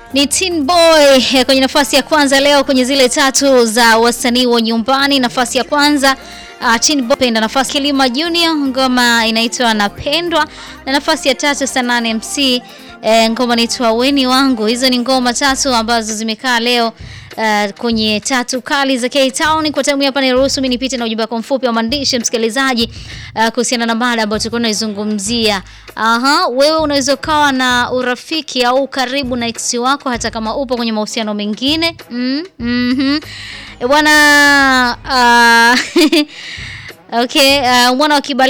ni Teen Boy eh, kwenye nafasi ya kwanza leo kwenye zile tatu za wasanii wa nyumbani. Nafasi ya kwanza uh, Teen Boy penda, nafasi Kilima Junior, ngoma inaitwa Napendwa, na nafasi ya tatu Sanane MC eh, ngoma inaitwa Weni Wangu. Hizo ni ngoma tatu ambazo zimekaa leo Uh, kwenye tatu kali za K-Town. Kwa time hapa niruhusu mimi nipite na ujumbe wako mfupi wa maandishi msikilizaji, uh, kuhusiana na mada ambayo tulikuwa tunaizungumzia. Aha, wewe unaweza ukawa na urafiki au karibu na ex wako hata kama upo kwenye mahusiano mengine. Mm, mhm. E bwana, uh, okay, uh, mwana wa Kibali